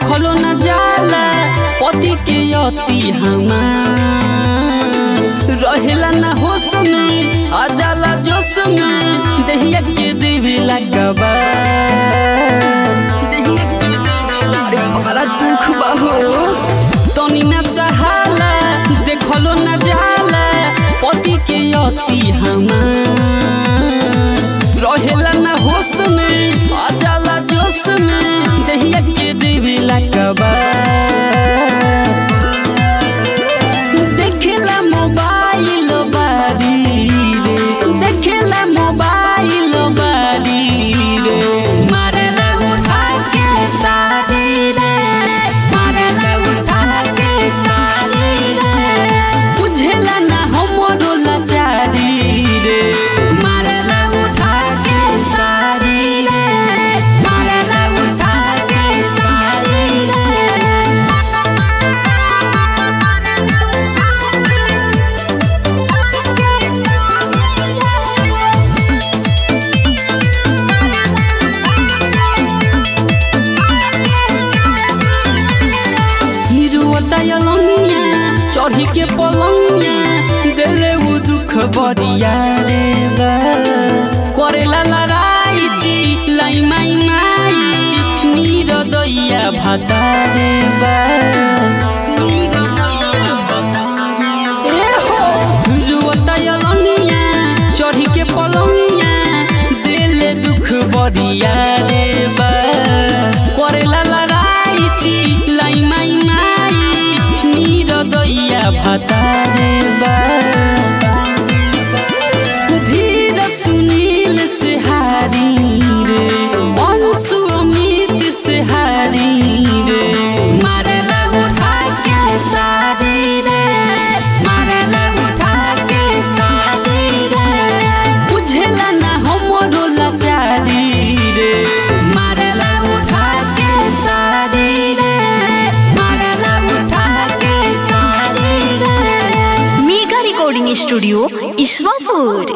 देखलो न जाला पति के अति हमार रहेला न होश में आ जाला जोश में देहिया के देवे लगबा देहिया के देवे अरे बड़ा दुख बा हो तनी न सहाला देखलो न जाला पति के अति हमार रहेला न होश में आ जाला जोश में देहिया के देवे लगबा देखेला मोबाइल बारी रे देखेला मोबाइल बारी रे मारेला उठा के सारी रे मारेला उठा के सारी रे बुझेला ना हमरो लाचारी रे मारेला उठा के सारी रे मारेला उठा के सारी रे हिरुवतयलनिया चढ़ी के पलंगिया देले उ दुख बरिया रे बा करेला लड़ाई ची लाई माई माई नीर दैया भाता रे बा नीर दैया भाता ए हो हिरुवतयलनिया चढ़ी के पलंगिया देले दुख बरिया रे बा करेला लड़ाई ची लाई माई माई नीर दैया भाता रे बा धीरज सुनील से हारी रे अंशु अमित से हारी रे मारेला उठा के सारी रे मारेला उठा के सारी रे बुझेला ना हमरो लाचारी रे मारेला उठा के सारी रे मारेला उठा के सारी रे मेगा रिकॉर्डिंग स्टूडियो ईश्वरपुर